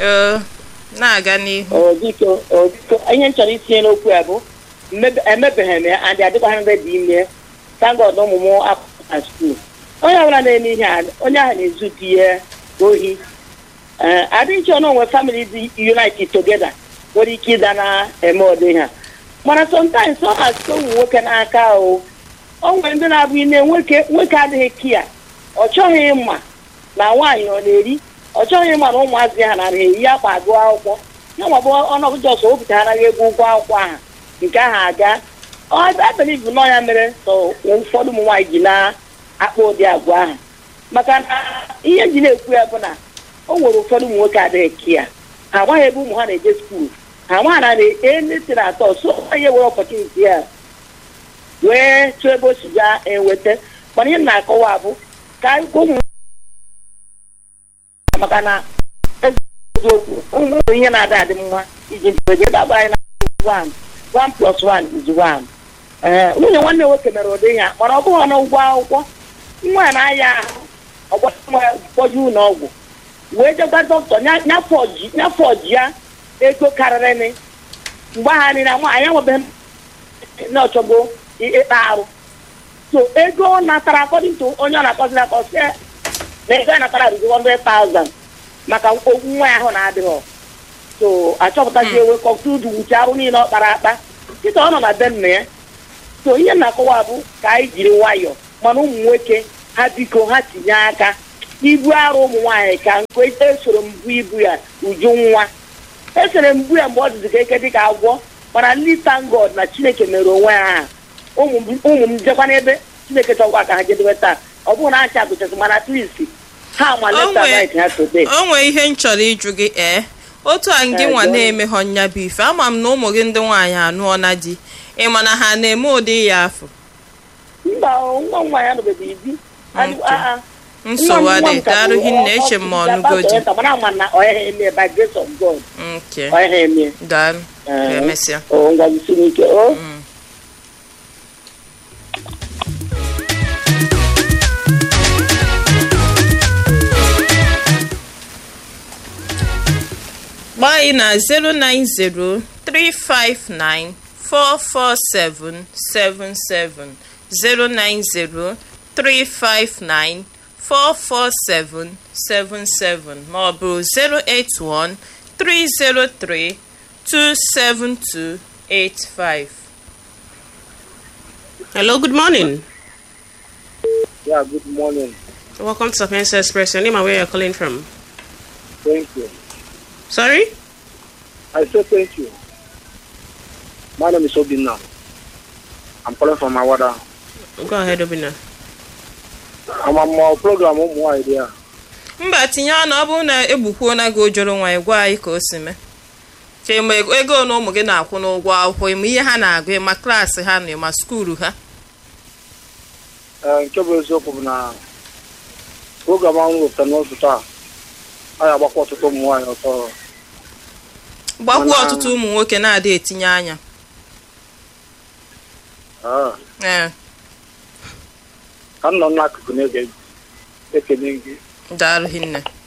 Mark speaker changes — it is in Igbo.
Speaker 1: ee na-aga n'ihu
Speaker 2: o biko o biko ihe m chọrọ itinye n'okwu ya bụ mmebe- emebeghị m ya and adịkwaghị mbe dị ime tangod ụmụ m akwụkwọ na skuul onye ọbụla na-eme ihe a onye ahụ na-ezu di ya ohi ee adịghị chọ na onwe famili dị united together nwere ike ịda na-eme ụdị ha mana sometimes ọ na-asite ụmụ nwoke n'aka o o nwere ndị na-abụ ine nwoke nwoke adịghị kia ọ chọghị ịma na nwaanyị ọ na-eri ọ chọghị ịma na ụmụazị ha na eyi akpa agụ akwụkwọ ya ma bụ ọnọdụ jọs o butaraghị ego ụgwọ akwụkwọ ahụ nke ahụ aga abeliv nọ ya mere so ụfọdụ ụmụ nwaanyị ji na-akpa ụdị agwa ahụ maka na ihe ji na-ekwu ya bụ na o nwere ụfọdụ ụmụ nwoke adịghị kia ha amaghị ebe ụmụ ha na-eje skuul ha amaghị na na-eneti na atọ so onye were ọpọtuniti ya wee chọọ ebe o si ga enweta mana ihe m na-akọwa bụ ka ụmụ maka na eziokwu ụmụ ihe na-ada adị mma iji ntoje daba anyị na one one plus one is one ee nwunye nwanne nwoke mere ụdị ya mana ọ bụghị na ụgwọ akwụkwọ nwa ya na-aya ahụ ọgbakpọju ụlọ ọgwụ wee jegwa dọkịta nyafọ ọji ya ego karịrị mgbe ha niile nwaanyị enwebeghị na-ọchọgo ịkpa arụ so ego ọ natara according to onye ọ na-akọzi na akọsi na ego a natara rụzi 100,000 maka okwu nwa ya ahụ na-adịghị so achọpụtazi ewe kọktudu wuche arụ niile ọ kpara akpa kịta ọ nọ na be nna ya so ihe m na-akọwa bụ ka anyị jiri nwayọọ mana ụmụ nwoke ha biko ha tinye aka ibu arụ ụmụ nwaanyị ka nke esoro mbụ ibu ya uju nwa esere mbụ ya mgbe ọ dịzi ka eke dịka agwọ mana ndị tangod na chineke mere onwe ya aha ụmụ m jekwa n'ebe chineke chọkwa ka ha jedebe taa ọ bụrụ na ha cha gụchasị mana twist ha ma leta night ha today
Speaker 1: o nwee ihe m chọrọ ịjụ gị ee otu a ngị nwa na-emeghọ nya bụ ife ama m na ụmụ gị ndị nwaanyị anụọna di ị ma na ha na-eme ụdị ya afọ
Speaker 2: mba nwa nwa ya nọbeghị di
Speaker 1: nsogbu adịghị arụghị nna eche m ma ọnụgodi
Speaker 2: mana ama na ọ ya eme by grace of God
Speaker 1: nke
Speaker 2: ọ ya eme
Speaker 1: daalụ ka emesịa
Speaker 2: o ngwazisi n'ike o
Speaker 1: gbaa anyị na 09035944777 09035944777 ma ọ bụ 08130327285
Speaker 3: Hello, good morning.
Speaker 4: Yeah, good morning.
Speaker 3: Welcome to Sapienza Express. Your name and where you're calling from?
Speaker 4: Thank you.
Speaker 3: Sorry?
Speaker 4: I say thank you. My name is Obina. I'm calling from Awada.
Speaker 3: Go ahead, Obina.
Speaker 4: I'm on my program ụmụ nwaanyị dị ya.
Speaker 1: mba tinye ọnụ ọ bụrụ na egbukwuo na gị ojoro nwa gwa anyị ka o si mee ka ịma ego na ụmụ gị na-akwụ n'ụgwọ akwụkwọ ịma ihe ha na-agụ ịma klaasị ha na ịma skuulu ha
Speaker 4: Ee, nke bụ eziokwu bụ na program ahụ wepụtara n'ụtụtụ a a ga-agbakwa ọtụtụ ụmụ nwaanyị ọtọ
Speaker 1: gbakwuo
Speaker 4: Mana-
Speaker 1: ọtụtụ ụmụ nwoke na-adị etinye anya
Speaker 4: Ah,
Speaker 1: ee
Speaker 4: ka m nọ n'akụkụ na-ege ekele gị
Speaker 1: daalụ hinne